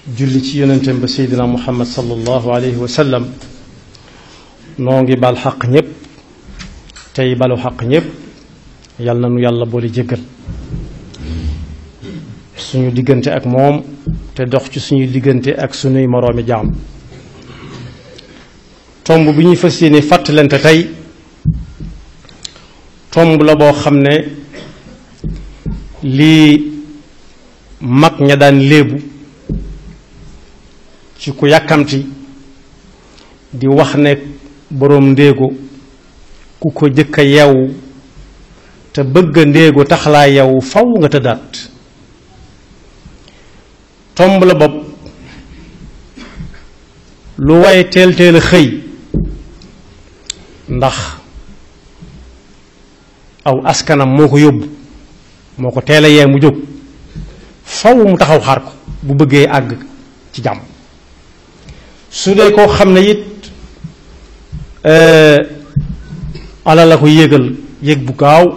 julli ci yonenteem ba seydina muhammad sallallahu alayhi wa sallam noo ngi bal xaq ñépp tey balu xaq ñépp yal na nu yàlla boole jéggal suñu diggante ak moom te dox ci suñuy diggante ak suñuy moroomi jaam tomb bi ñuy fas yéene fàttalante tey tomb la boo xam ne lii mag ña daan léebu ci ku yàkkamti di wax ne boroom ndéego ku ko jëkk a yeewu te bëgg a ndéego tax laa yeewu faw nga tëddaat tomb la bopp lu waaye teel teel a xëy ndax aw askanam moo ko yóbbu moo ko teel a yee mu jóg faw mu taxaw xaar ko bu bëggee àgg ci jàmm su dee koo xam ne it ala la ko yégal yéeg bu gaaw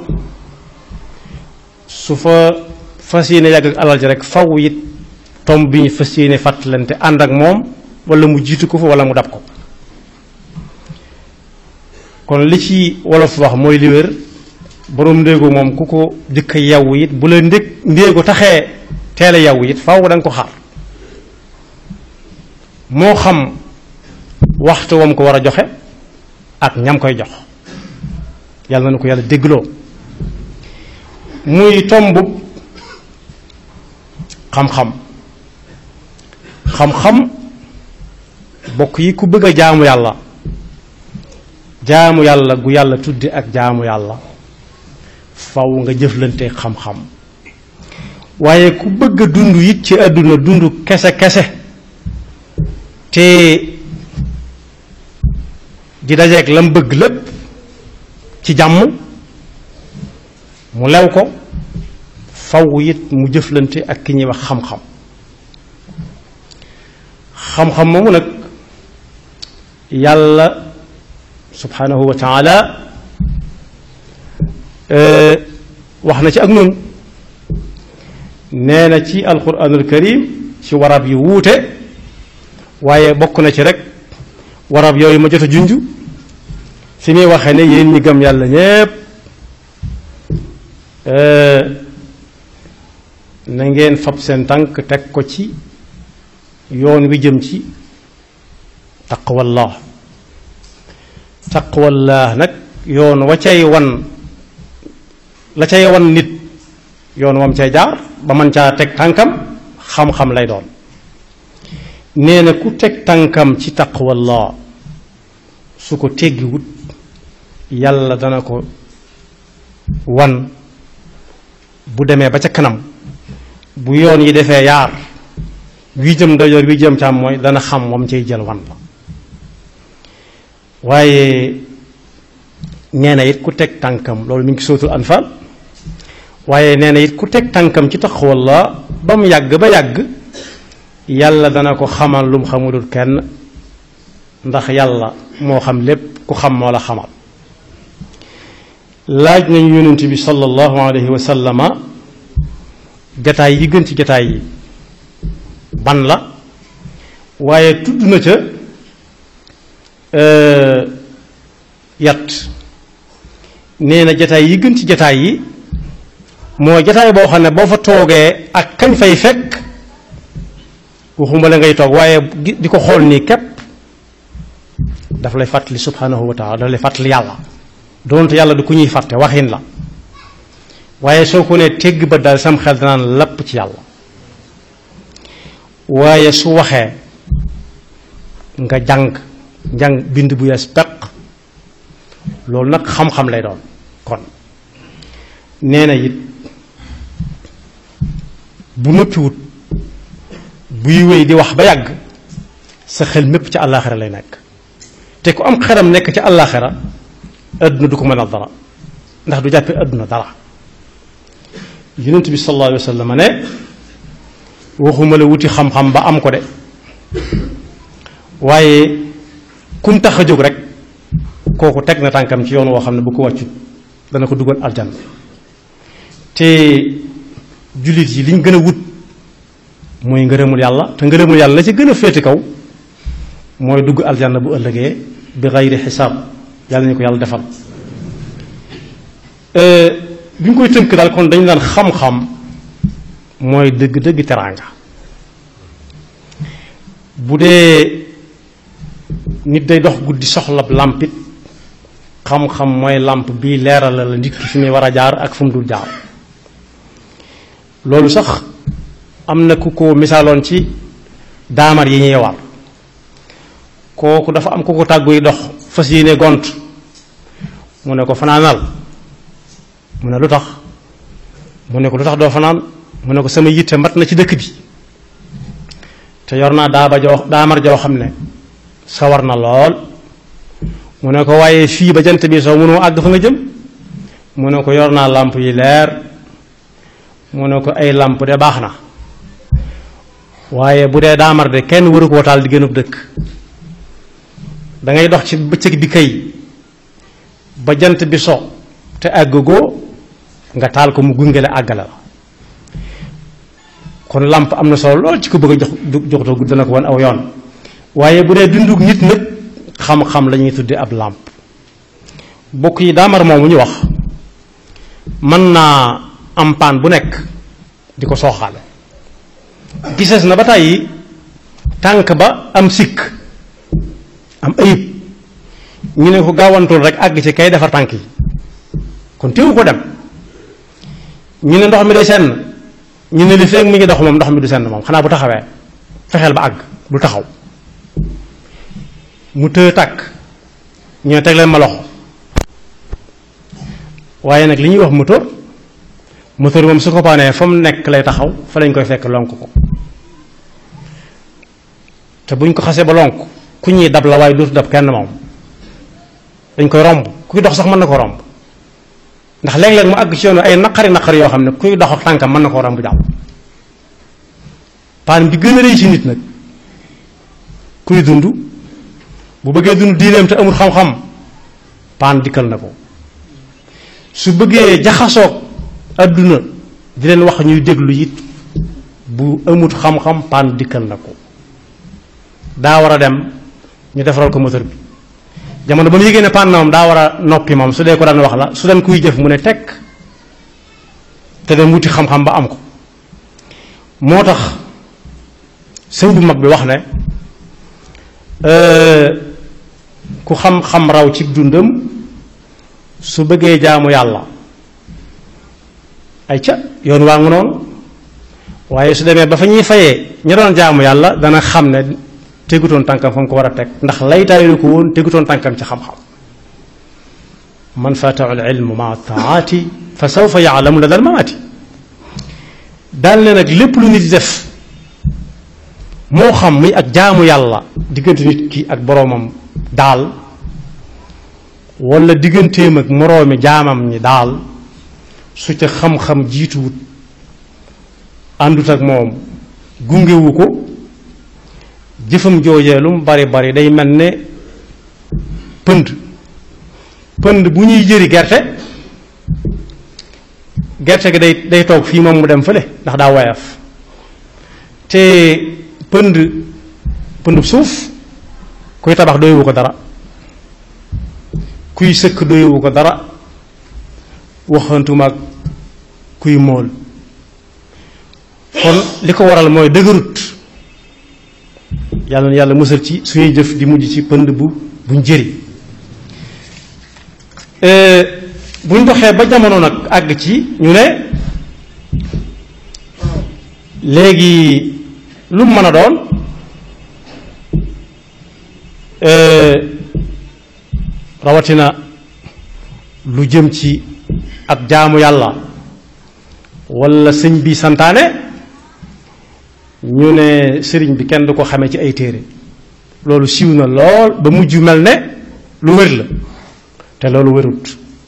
su fa fas yéene yàgg ak alal ji rek faw it tomb bi ñu fas yéene fàttalante ànd ak moom wala mu jiitu ko fa wala mu dab ko kon li ci wolof wax mooy li wér boroom ndéego moom ku ko jëkk a yawwu it bu la ndég ndéego taxee teel a yawwu it faw da nga ko xaar moo xam waxtu wam ko war a joxe ak ñam koy jox yàlla na ko yàlla déggloo muy tomb xam-xam xam-xam bokk yi ku bëgg a jaamu yàlla jaamu yàlla gu yàlla tudde ak jaamu yàlla faw nga jëflante xam-xam waaye ku bëgg a dund it ci àdduna dund kese-kese te di dajeeg lam bëgg lépp ci jàmm mu lew ko faw it mu jëflante ak ki ñuy wax xam-xam xam-xam moomu nag yàlla subhanahu wa taala wax na ci ak noonu nee na ci alquranul karim ci warab yu wuute waaye bokk na ci rek warab yooyu ma jot a junj fi muy waxee ne yéen ñi gëm yàlla ñépp na ngeen fab seen tànk teg ko ci yoon wi jëm ci taqwallah taqwallah nag yoon wa cay wan la cay wan nit yoon wam cay jaar ba man caa teg tànkam xam-xam lay doon nee na ku teg tànkam ci taqwallah su ko teggiwut yàlla dana ko wan bu demee ba ca kanam bu yoon yi defee yaar wi jëm ndajoor wi jëm càmm mooy dana xam wam cay jël wan la waaye nee na it ku teg tànkam loolu mi ngi sootul anfal waaye nee na it ku teg tànkam ci taqwallah ba mu yàgg ba yàgg yàlla dana ko xamal lu mu xamulul kenn ndax yàlla moo xam lépp ku xam moo la xamal laaj nañu yonent bi sallallahu alayhi wa sallama jataay yi gën ci jataay yi ban la waaye tudd na ca yat nee na jataay yi gën ci jataay yi moo jataay boo xam ne boo fa toogee ak kañ fay fekk waxuma la ngay toog waaye di ko xool nii képp daf lay fàttali subhanahu wa taala daf lay fàttali yàlla doonte yàlla du ku ñuy fàtte waxin la waaye soo ko nee tegg ba daal sam xel danaan lapp ci yàlla waaye su waxee nga jàng jàng bind bu yees peq loolu nag xam-xam lay doon kon nee na it bu noppiwut buy wéy di wax ba yàgg sa xel mépp ci àllaaxira lay nekk te ku am xeram nekk ci àllaaxira adduna du ko mën a dara ndax du jàppee adduna dara yonent bi sallallahu alayhi wa sallam ne waxuma la wuti xam-xam ba am ko de waaye kum tax a jóg rek kooku teg na tànkam ci yoon woo xam ne bu ko wàccut dana ko dugal aljanna te jullit yi liñ gën a wut mooy ngërëmul yàlla te ngërëmul yàlla la ci gën a féete kaw mooy dugg aljanna bu ëllëgee bi xayri xisaab yàlla ñu ko yàlla defal bi ñu koy tënk daal kon dañu daan xam-xam mooy dëgg-dëgg teraanga bu dee nit day dox guddi soxlab làmpit xam-xam mooy làmp bii leeral la nit ki fi muy war a jaar ak fu mu dul jaar loolu sax am na ku ko misaaloon ci daamar yi ñuy war kooku dafa am ku ko tàgguy dox fas yéene gont mu ne ko fanaanal mu ne lu tax mu ne ko lu tax doo fanaan mu ne ko sama yitte mat na ci dëkk bi te yor naa daaba joo daamar joo xam ne sawar na lool mu ne ko waaye fii ba jant bi soo mënoo àgg fa nga jëm mu ne ko yor naa làmp yi leer mu ne ko ay làmp de baax na waaye bu dee daamar de kenn waru koo taal di gënub dëkk dangay dox ci bëccëg bi kay ba jant bi so te àggagoo nga taal ko mu gungale àggale la kon làmp am na solo lool ci ko bëgg a jox joxtoo gudd dana ko wan aw yoon waaye bu dee dundug nit nag xam-xam la ñuy tudde ab làmp bokk yi daamar moomu ñu wax mën naa am paan bu nekk di ko sooxaale gisees na ba tàyyi tànk ba am sikk am ayib ñu ne ko gaawantul rek àgg ci kay defar tànk yi kon téewu ko dem ñu ne ndox mi day senn ñu ne li feeg mi ngi dox moom ndox mi du senn moom xanaa bu taxawee fexeel ba àgg du taxaw mu tëë tàkk ñu ne teg leen ma loxo waaye nag li ñuy wax moteur moteur moom su ko paanee fa mu nekk lay taxaw fa lañ koy fekk lonk ko te buñ ko xasee ba lonk ku ñuy dab la waaye dootu dab kenn moom dañ koy romb kuy dox sax mën na ko romb ndax léeg-léeg mu àgg ci yoonu ay naqari naqari yoo xam ne kuy dox ak tànkam mën na koo romb jàll paan bi gën a rëy ci nit nag kuy dund bu bëggee dund diineem te amul xam-xam paan dikkal na ko su bëggee jaxasoog adduna di leen wax ñuy déglu it bu amut xam-xam paan dikkal na ko daa war a dem ñu defaral ko moteur bi jamono ba mu yëgee ne paan na moom daa war a noppi moom su dee ko daan wax la su daan kuy jëf mu ne tekk te dem wuti xam-xam ba am ko moo tax sëñ bu mag bi wax ne ku xam-xam raw ci dundam su bëggee jaamu yàlla ay ca yoon waa ngu noonu waaye su demee ba fa ñuy fayee ña doon jaamu yàlla dana xam ne tegutoon tànkam fa mu ko war a teg ndax laytaayu ko woon tegutoon tànkam ci xam-xam man fatahu al ilmu ma taati fa sawfa yaalamu la dal maati daal ne nag lépp lu nit di def moo xam muy ak jaamu yàlla diggante nit ki ak boroomam daal wala digganteem ak moroomi jaamam ñi daal su ca xam-xam jiituwut àndut ak moom gungewu ko jëfam joojee lu mu bari bari day mel ne pënd pënd bu ñuy jëri gerte gerte gi day day toog fii moom mu dem fële ndax daa woyof te pënd pënd suuf kuy tabax doyewu ko dara kuy sëkk doyewu ko dara waxantuma ak kuy mool kon li ko waral mooy dëgërut yàlla na yàlla musal ci suñuy jëf di mujj ci pënd bu buñ jëri buñ doxee ba jamono nag àgg ci ñu ne léegi lu mu mën a doon rawatina lu jëm ci ak jaamu yàlla walla sëñ bi santaane ñu ne sëriñ bi kenn du ko xamee ci ay téere loolu siiw na lool ba mujj mel ne lu wér la te loolu wérut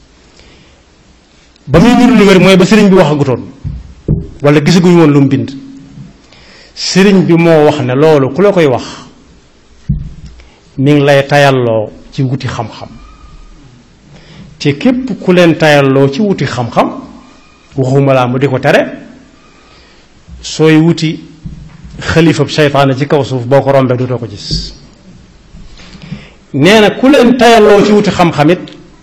ba muy niru lu wér mooy ba sëriñ bi waxagutoon walla gisaguñu woon lu mu bind sëriñ bi moo wax ne loolu ku la koy wax mi ngi lay tayalloo ci wuti xam-xam te képp ku leen tayalloo ci wuti xam-xam waxuma laa mu di ko tere sooy wuti xalifab seytaane ci kaw suuf boo ko rombee dootoo ko gis nee na ku leen tayaloo ci wuti xam-xamit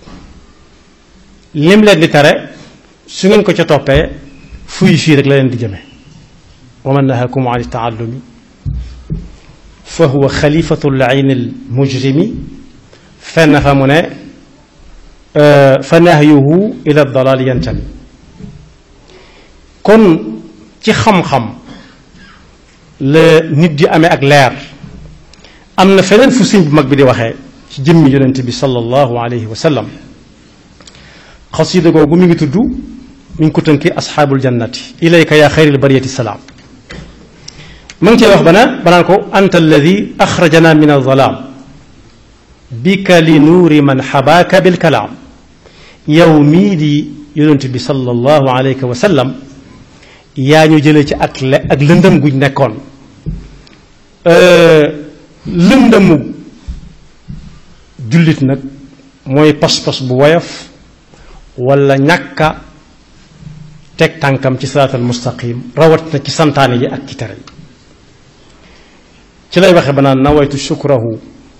lim leen di tere su ngeen ko ca toppee fuy fii rek la leen di jëme wa man nahakum an taallumi fa huwa xalifatu layn al mujrimi fenn fa mu ne fa nahyuhu ila dalal yantami kon ci xam-xam la nit di amee ak leer am na feneen fu sëñ bu mag bi di waxee ci jëmmi yonent bi sallallahu alayhi wa sallam xasida googu mi ngi tudd mi ngi ko tënkee asxaabul jannati ilayka yaa xayril bariyati salaam ma ngi cee wax bana banaan ko anta alladi axrajana min alzalaam bika li nuuri man xabaaka bilkalaam yow mii di yonent bi sallallahu alayhi wa sallam yaa ñu jëlee ci ak le ak lëndëm guñ nekkoon lëndëmu jullit nag mooy pas-pas bu woyof wala ñàkka teg tànkam ci siraatal mustaqim rawat na ci santaane yi ak ci tere yi ci lay waxe ba naan nawaytu shukrahu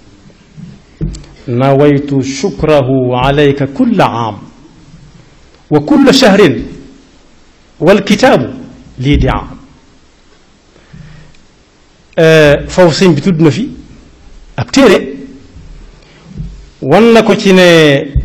nawaytu shukrahu alayka kulla aam wa kulla shahrin wal kitaabu lii di am foofu sëñ bi tudd na fi ab téere wan na ko ci ne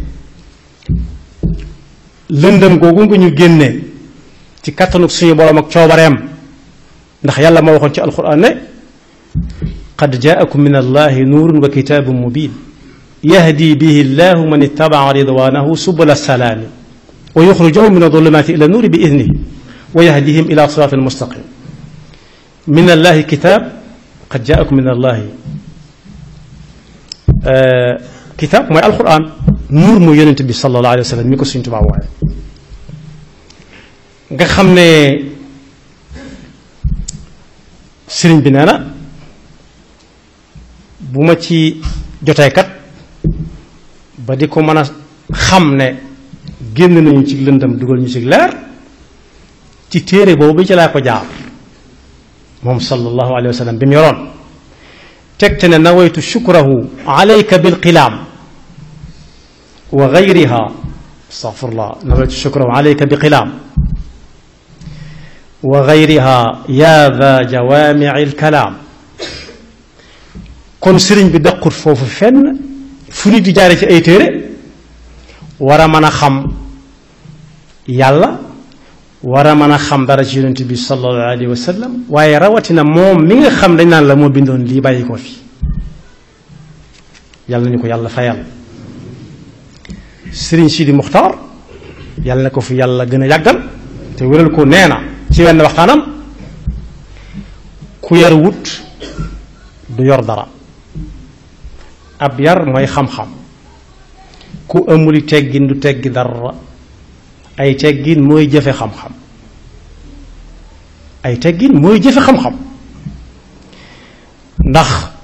lëndëm googu nga ñu génne ci kattanuk suñu borom ak coobareem ndax yàlla moo waxoon ci alquran ne qad jaakum min allahi nuurun wa kitaabun mubin yahdi bihi llahu man ittabaa ridwanahu subula salaami wa yuxrijuhum min adulumaati ila nuuri bi idnihi wa yahdihim ila siraatin mustaqim min allahi kitaab qad jaakum min allahi kitaab mooy alquran nuur mooy yonent bi sallallahu alayhi wa sallam mi ko suñ tubaab waaye nga xam ne sëriñ bi nee na bu ma ci jotee kat ba di ko mën a xam ne génn nañu ci lëndam dugal ñu ci leer ci téere boobu bi ci laa ko jaar moom sallallahu alayhi wa sallam bi mu yoroon tegte ne nawaytu shukrahu alayka bilqilaam wa gayriha astafirullah nawaytu shukrahu alayka biqilaam wa gayriha yaa da jawaamici lkalaam kon sëriñ bi daqut foofu fenn fu nit di jaare ci ay téere war a mën a xam yàlla war a mën a xam dara ci yonent bi sallallahu alayhi wa sallam waaye rawatina moom mi nga xam dañ naan la moo bindoon lii bàyyi ko fi yàlla nañu ko yàlla fayal sëriñ Sidi Muxtaar yàlla na ko fi yàlla gën a yàggal te wéral ko nee na ci wenn waxtaanam ku yar wut du yor dara ab yar mooy xam-xam ku amuli teggin du teggi dara ay teggin mooy jëfe xam-xam ay teggin mooy jëfe xam-xam ndax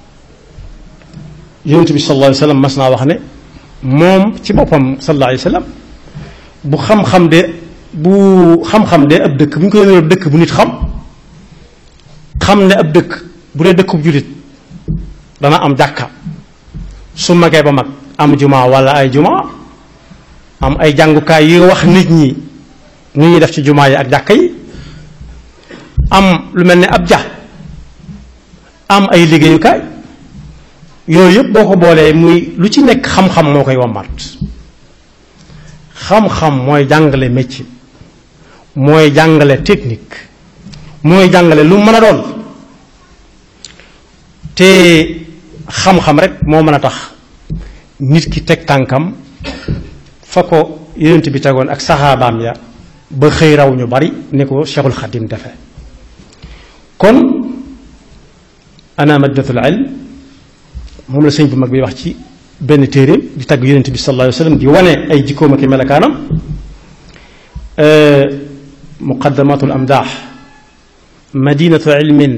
yonent bi sallallahu alayhi wa sallam mas naa wax ne moom ci boppam sallallahu alayhi wa sallam bu xam-xam de bu xam-xam de ab dëkk bu ñu koy yónnee ab dëkk bu nit xam xam ne ab dëkk bu dee dëkkub jullit dana am jàkka su magee ba mag am juma wala ay juma am ay jàngukaay yu wax nit ñi nu ñuy def ci jumaa yi ak jàkka yi am lu mel ne ab ja am ay liggéeyukaay yooyu yëpp boo ko boolee muy lu ci nekk xam-xam moo koy wammat xam-xam mooy jàngale métier mooy jàngale technique mooy jàngale lu mën a doon te xam-xam rek moo mën a tax nit ki teg tànkam fa ko yonent bi tegoon ak saxaabaam ya ba xëy raw ñu bari ni ko Cheikhul Xadim defe kon ana madinatul ilm moom la sëñ bu mag bi wax ci benn téere di tagg yonent bi sallallahu alayhi wa sallam di wane ay jikkoom ak melakaanam muqaddamatul amdaax madinatu ilmin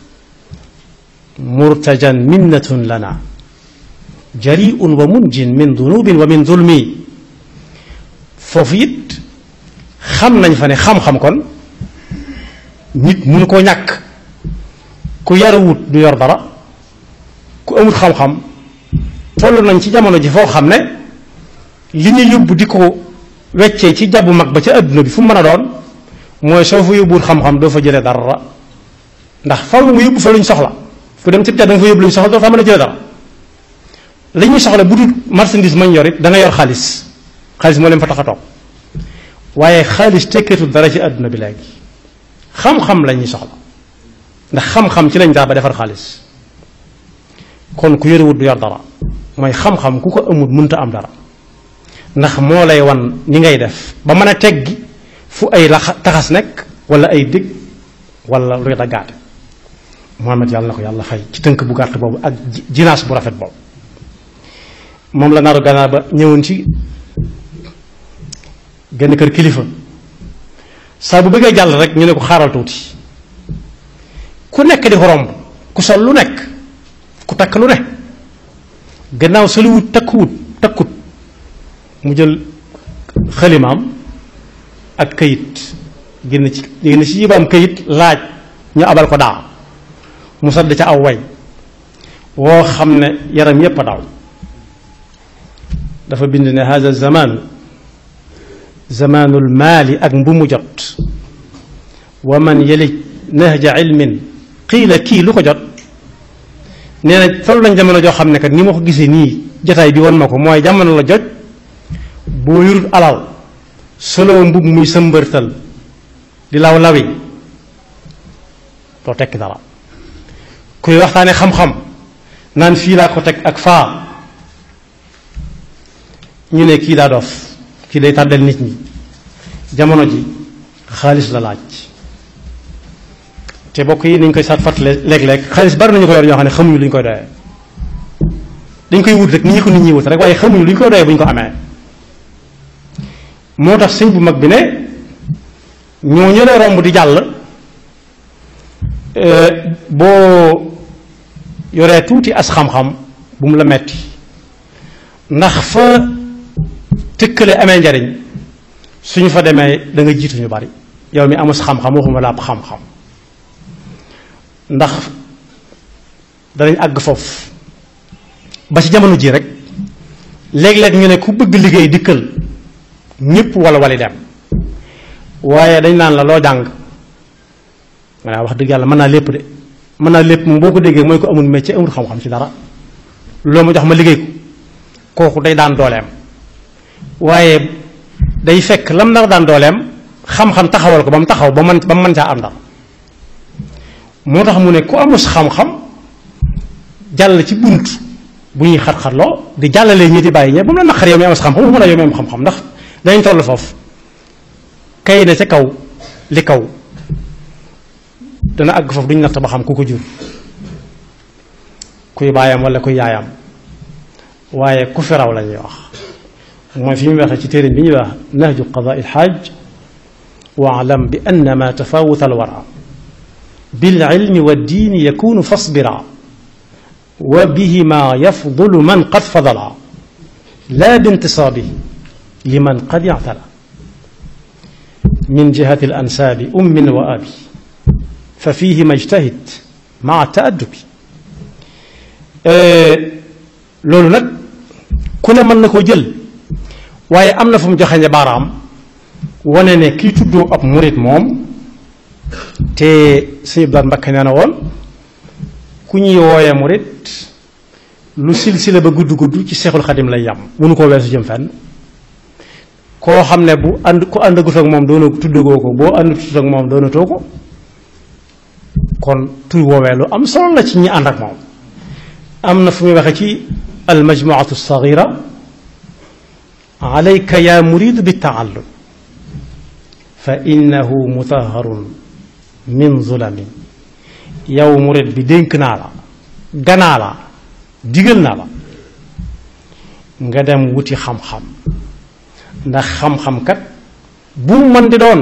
murtajan minnatun lana jariun wa munjin min dunubin wa min zulmi foofu it xam nañ fa ne xam-xam kon nit mënu koo ñàkk ku yaruwut du yor dara ku amut xam-xam toll nañ ci jamono ji foo xam ne li ñu yóbbu di ko weccee ci jabu mag ba ca adduna bi fu mu mën a doon mooy soo fa yóbbuwut xam-xam doo fa jëlee dara ndax faw nga yóbbu fa luñ soxla ku dem ci da nga fa yóbbu luñ soxla doo fa mën a jëlee dara li ñuy soxla bu dul marchandise mañ yor it da nga yor xaalis xaalis moo leen fa tax a toog waaye xaalis tekkeetul dara ci àdduna bi léegi xam-xam la ñuy soxla ndax xam-xam ci lañ daa ba defar xaalis kon ku yorewut du yor dara mooy xam-xam ku ko amul mënta am dara ndax moo lay wan ni ngay def ba mën a teggi fu ay la taxas nekk wala ay dég wala luy daggaate Muhammad yàlla na ko yàlla fay ci tënk bu gàtt boobu ak jinaas bu rafet boobu moom la naaru ganaar ba ñëwoon ci genn kër kilifa saa bu bëggee jàll rek ñu ne ko xaaral tuuti ku nekk di ko romb ku sol lu nekk ku takk lu ne gannaaw soliwut takkuwut takkut mu jël xalimaam ak këyit génn ci génn ci yibaam këyit laaj ñu abal ko daa mu sadd ca aw way woo xam ne yaram yépp a daw dafa bind ne hada zamanu zamaanul maali ak mbumu jot wa man yelij nahja ilmin qiila kii lu ko jot nee na toll nañ jamono joo xam ne kat ni ma ko gisee nii jotaay bi won ma ko mooy jamono la jot boo yurut alal solo mbub muy sëmbërtal di law lawi doo tekki dara kuy waxtaane xam-xam naan fii laa ko teg ak faa ñu ne kii daa dof kii day tàddal nit ñi jamono ji xaalis la laaj te bokk yi nañ koy saat fàttale léeg-léeg xaalis bari nañu ko yor ñoo xam ne xamuñu lu ñu koy doyee dañ koy wut rek ni ñu ko nit ñi wut rek waaye xamuñu lu ñu koy doyee bu ñu ko amee moo tax sëñ bu mag bi ne ñoo ñëlee romb di jàll boo yoree tuuti as xam-xam bu mu la metti ndax fa tëkkale amee njariñ suñu fa demee da nga jiitu ñu bari yow mi amus xam-xam waxuma la ab xam-xam ndax danañ àgg foofu ba ci jamono ji rek léeg-léeg ñu ne ku bëgg liggéey dikkal ñëpp wala wali dem waaye dañ naan la loo jàng waaw wax dëgg yàlla mën naa lépp de mën naa lépp moom boo ko déggee mooy ko amul métier amul xam-xam ci dara loo ma jox ma liggéey ko kooku day daan dooleem waaye day fekk lam nar daan dooleem xam-xam taxawal ko ba mu taxaw ba man ba mu mën caa am dara moo tax mu ne ku amus xam-xam jàll ci bunt bu ñuy xat-xatloo di jàllalee ñi di bàyyi ñe ba mu la naqar yow mi amus xam-xam waxuma la yow mi am xam-xam ndax dañ toll foofu kay ne ca kaw li kaw dana àgg foofu duñu natt ba xam ku ko jur kuy baayam wala kuy yaayam waaye ku fi raw la ñuy wax mooy fi mu waxee ci téere bi ñuy wax nahju qadaa il xaaj waalam bi anna ma tafawuta alwara bil ilmi wa diini yakunu fasbira wa bihima yafdulu man qad fadala la bintisaabihi liman qad ictala min jihati al ansaabi ummin wa abi fa fihima ijtahid maa taaddubi loolu nag ku ne mën na koo jël waaye am na fu mu joxeñe baaraam wane ne kii tuddoo ab murit moom te suñu blaat mbakke nee na woon ku ñuy wooye murit lu silsila ba gudd gudd ci seexul xadim lay yam mënu koo weesu jëm fenn koo xam ne bu ànd ku ànd agut ak moom doona tuddagoo ko boo ànd tut ak moom doonatoo ko kon tur woowee lu am solo la ci ñi ànd ak moom am na fu muy waxe ci almajmuatu alsagira alayka ya murid bittaallum fa innahu mutaharun min zulami yow murid bi dénk naa la ganaa la digal naa la nga dem wuti xam-xam ndax xam-xam kat bu mën di doon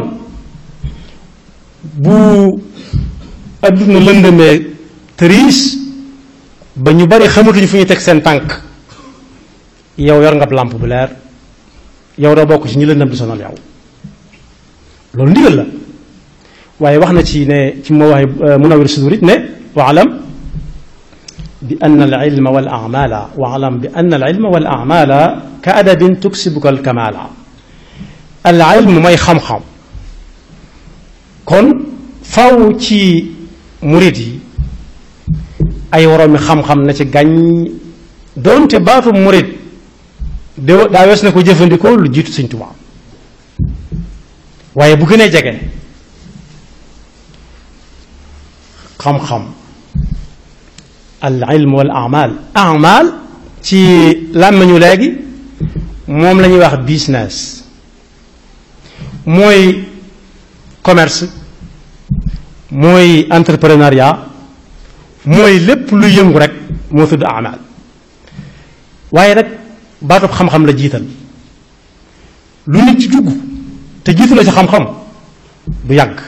bu adduna lëndëmee tëriis ba ñu bari xamatuñu fu ñu teg seen tànk yow yor nga làmp bu leer yow doo bokk ci ñi lëndëm di sonal yow loolu ndigal la waaye wax na ci ne ci moo waxe Munawwir Sudur it ne waalam bi ann alilma wal amala waalam bi ann alilma wal amala ka adabin tuksibuka alkamala al ilm mooy xam-xam kon faw ci murit yi ay woroomi xam-xam na ci gàññ doonte baatu murit de daa wees na ko jëfandikoo lu jiitu Sëñ Tuubaa waaye bu gënee jege xam-xam al ilm wal amal amal ci làmmiñu léegi moom la ñuy wax business mooy commerce mooy entrepreneuriat mooy lépp lu yëngu rek moo tudd amal waaye nag baatub xam-xam la jiital lu nit ci dugg te jiitu la ci xam-xam du yàgg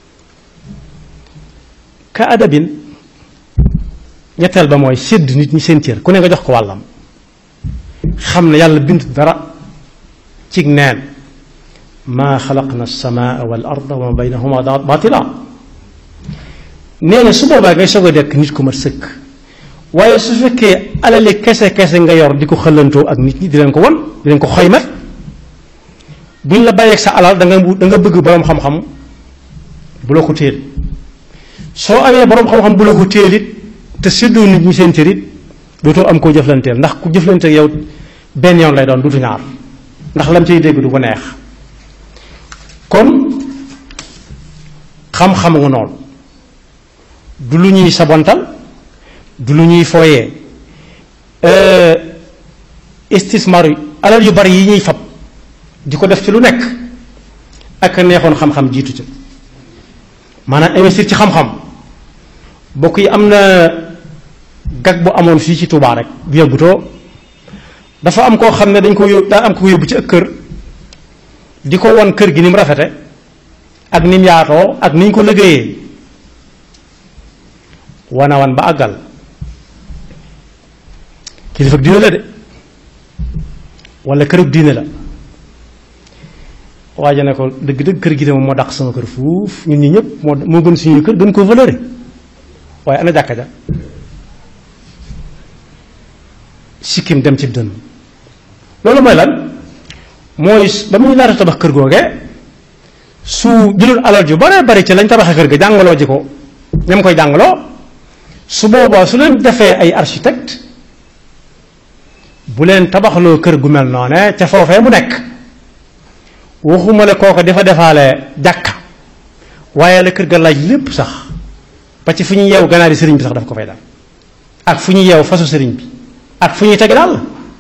ka adabin ñetteel ba mooy sédd nit ñi seen cër ku ne nga jox ko wàllam xam ne yàlla bind dara cig neen maa xalaqna alsamaa wal arda wa ma baynahuma baatila nee na su boobaa ngay soog a dekk nit ku mat sëkk waaye su fekkee alali kese kese nga yor di ko xëllantoo ak nit ñi di leen ko won di leen ko xoymat buñ la bàyyeeg sa alal da nga da nga bëgg boroom xam-xam bu la ko téel soo amee boroom xam-xam bu la ko téel it te séddoo nit ñi seen cër it dootoo am koo jëflanteel ndax ku jëflante yow benn yoon lay doon dutu ñaar ndax lam ciy dégg du ko neex kon xam-xam nga noonu du lu ñuy sabontal du lu ñuy fooyee istismar yi alal yu bari yi ñuy fab di ko def ci lu nekk ak neexoon xam-xam jiitu ca maanaam investir ci xam-xam bokk yi am na gag bu amoon fii ci Touba rek bu yëggutoo dafa am koo xam ne dañ ko yóbbu daa am ko yóbbu ci ak kër di ko won kër gi ni mu rafete ak ni mu yaatoo ak ni ñu ko liggéeyee wana wan ba àggal kilifa diine la de wala kërub diine la waaja ne ko dëgg-dëgg kër gi de moom moo dàq sama kër fuuf ñun ñi ñëpp moo moo gën suñu kër gën ko valeur waaye ana jàkka ja sikkim dem ci dënn loolu mooy lan mooy ba muy laata tabax kër googee su jëlul alal ju bare bari ci lañ tabaxee kër ga jàngaloo ji ko ñam koy jàngaloo su boobaa su leen defee ay architecte bu leen tabaxloo kër gu mel noone ca foofee mu nekk waxuma ne kooko dafa defaale jàkka waaye la kër ga laaj lépp sax ba ci fu ñuy yeew ganaari sëriñ bi sax daf ko fay dal ak fu ñuy yeew fasu sëriñ bi ak fu ñuy teg daal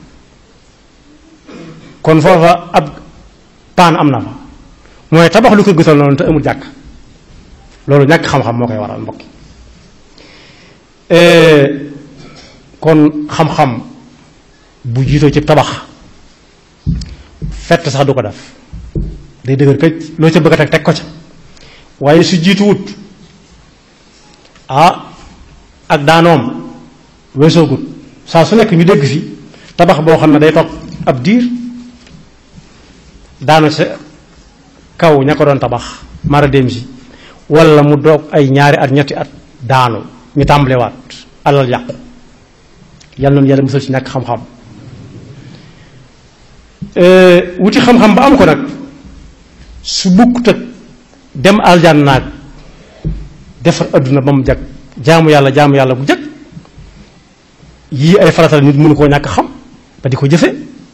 kon foofa ab paan am na fa mooy tabax lu kër gu toll noonu te amul jàkk loolu ñàkk xam-xam moo koy waral mbokk kon xam-xam bu jiitoo ci tabax fett sax du ko def day dëgër këj loo ca bëgg a teg teg ko ca waaye su jiitu wut ah ak daanoom weesoogut saa su nekk ñu dégg fi tabax boo xam ne day toog ab diir daanu sa kaw ña ko doon tabax mara dem si wala mu doog ay ñaari at ñetti at daanu ñu tàmbalewaat alal yàqu yal noonu yàlla musal ci ñàkk xam-xam wuti xam-xam ba am ko nag su bukkut ak dem aljan naag defar adduna ba mu jag jaamu yàlla jaamu yàlla bu jag yii ay faratal nit mënu koo ñàkk xam ba di ko jëfe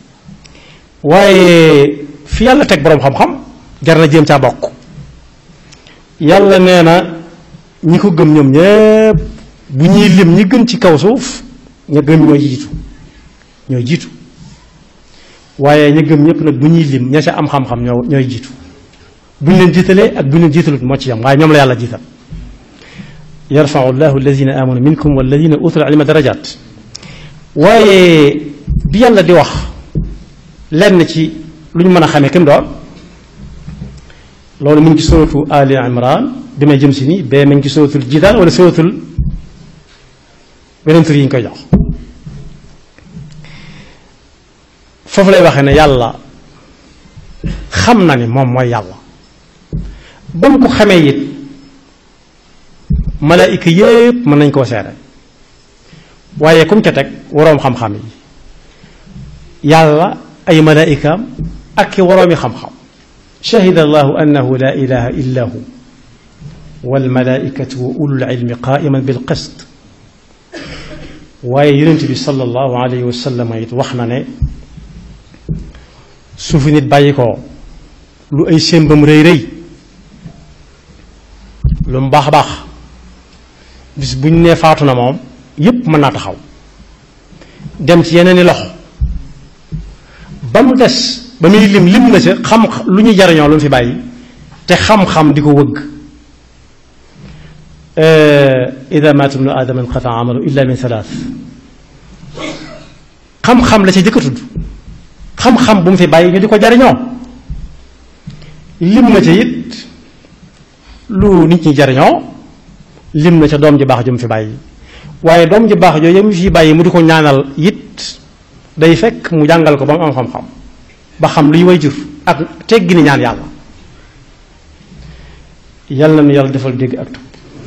waaye fi yàlla teg boroom xam-xam jar na jéem caa bokk yàlla nee na ñi ko gëm ñoom ñépp bu ñuy lim ñi gën ci kaw suuf ña gëm ñooy jiitu ñooy jiitu waaye ña gëm ñépp nag bu ñuy lim ña ca am xam-xam ñoo ñooy jiitu bu ñu leen jiitalee ak bu ñu leen jiitalut moo ci yam waaye ñoom la yàlla jiital yarfau llahu alladina amanu minkum walladina utul ilma darajat waaye bi yàlla di wax lenn ci lu ñu mën a xamee kim doon loolu mu ngi ci sootu ali imran bi may jëm si nii bee mu ngi ci sootul jidaal wala sootul weneen tur yi ñu koy jox foofu lay waxee ne yàlla xam na ni moom mooy yàlla ba mu ko xamee it malaayika yépp mën nañ koo seere waaye kum ca teg waroom xam-xam yi yàlla ay malaayikaam ak ki waroomi xam-xam shahida allahu annahu la ilaha illa hu walmalaikatu wa ulul ilmi qaiman bil qist waaye yonent bi sallallahu alayhi wa sallam it wax na ne su fi nit bàyyi ko lu ay sémbam rëy rëy lu mu baax a baax bis bu ñu nee faatu na moom yépp mën naa taxaw dem ci yeneen i loxo ba mu des ba muy lim lim na ca xam lu ñuy jariñoo lu mu fi bàyyi te xam-xam di ko wëgg ida maata ibnu aadama inqata amalu illa min thalath xam-xam la ca jëkk a tudd xam-xam bu mu fi bàyyi ñu di ko jariñoo lim na ca it lu nit ñi jariñoo lim na ca doom ji baax ju mu fi bàyyi waaye doom ji baax jooju mu fi bàyyi mu di ko ñaanal it day fekk mu jàngal ko ba mu am xam-xam ba xam luy way jur ak teggi ni ñaan yàlla yàlla na yàlla defal dégg ak topp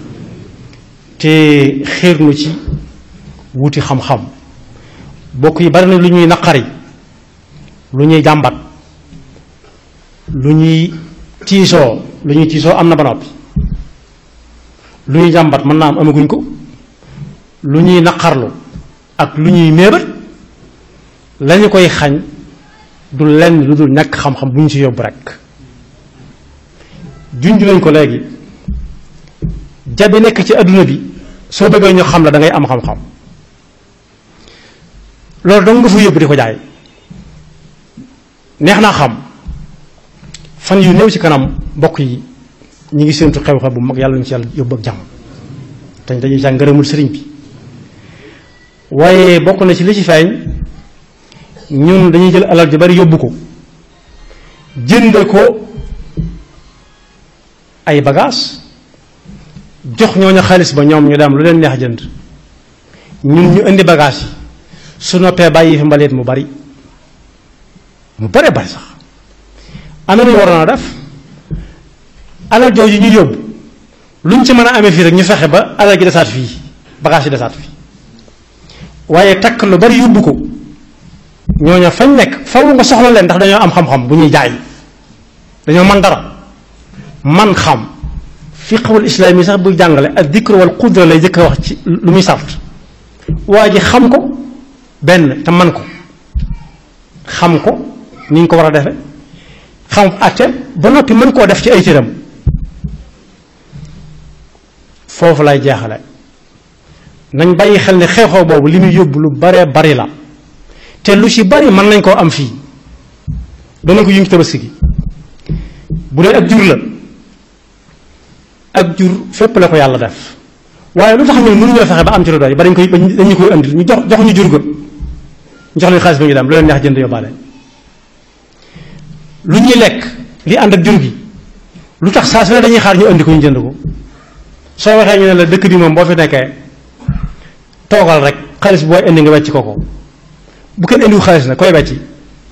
te xéer nu ci wuti xam-xam bokk yi bari na lu ñuy naqari lu ñuy jàmbat lu ñuy tiisoo lu ñuy tiisoo am na ba noppi lu ñuy jàmbat mën naa am amaguñ ko lu ñuy naqarlu ak lu ñuy méebat lañu koy xañ du lenn lu dul ñàkk xam-xam bu ñu ci yóbbu rekk junj nañ ko léegi jabi nekk ci adduna bi soo bëggee ñu xam la da ngay am xam-xam loolu dong nga fa yóbbu di ko jaay neex naa xam fan yu néew ci kanam mbokk yi ñu ngi séentu xew-xew bu mag yàlla ñu ci yàlla yóbbu ak jàmm te dañuy jàng ngërëmul sëriñ bi waaye bokk na ci li ci feeñ ñun dañuy jël alal ju bari yóbbu ko jënd ko ay bagages jox ñooñu xaalis ba ñoom ñu dem lu leen neex jënd ñun ñu indi bagages yi su noppee bàyyi fi mbalit mu bari mu bare bari sax ana ñu waroon a def alal jooju ñu yóbbu luñ ci mën a amee fii rek ñu fexe ba alal gi desaat fii bagages yi desaat fii waaye takk lu bari yóbbu ko ñooñu fañ nekk faw nga soxla leen ndax dañoo am xam-xam bu ñuy jaay dañoo man dara man xam fiqhul islaam yi sax buy jàngale ak dikr wal qudra lay jëkk a wax ci lu muy sart waa ji xam ko benn te man ko xam ko ni ñu ko war a defe xam àtte ba noppi mën koo def ci ay cëram foofu lay jeexale nañ bàyyi xel ne xew-xew boobu li muy yóbbu lu baree bari la te lu ci bari mën nañ koo am fii dana ko yëngu tabaski gi bu dee ak jur la ak jur fépp la ko yàlla def waaye lu tax ñun mënuñoo fexe ba am ci lu doy ba dañ koy dañu koy andi ñu jox jox ñu jur ga ñu jox leen xaalis ba ñu dem lu leen neex jënd yóbbaale lu ñuy lekk li ànd ak jur gi lu tax saa su ne dañuy xaar ñu andi ko ñu jënd ko soo waxee ñu ne la dëkk bi moom boo fi nekkee toogal rek xaalis booy indi nga wecc ko ko bu kenn indiwu xaalis na koy wecci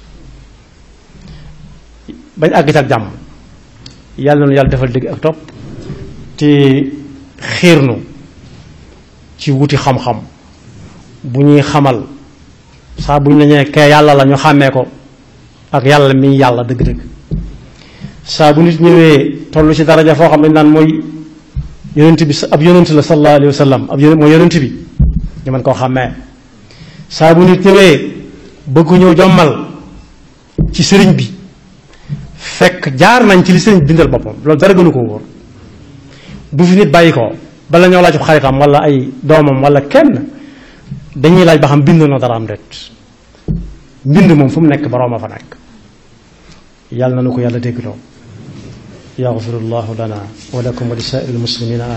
bañ àgg ci ak jàmm yàlla na yàlla defal dégg ak topp te xiirnu ci wuti xam-xam bu ñuy xamal saa bu ñu la ñee kee yàlla la ñu xàmmee ko ak yàlla mi yàlla dëgg-dëgg saa bu nit ñëwee toll ci daraja foo xam ne naan mooy yonent bi ab yonent la sallallahu alayhi wa sallam ab yonent mooy yonent bi ñu mën koo xàmmee saa bu nit ñëwee bëgg ñëw jommal ci sëriñ bi fekk jaar nañ ci li sëriñ bindal boppam loolu dara gënu ko wóor bu fi nit bàyyi ko bala ñoo laaj xaritam wala ay doomam wala kenn dañuy laaj ba xam bind na dara am det mbind moom fu mu nekk boroom a fa nekk yàlla na nu ko yàlla déggloo yaxfirullahu lana wa lakum wa li saa'iril muslimina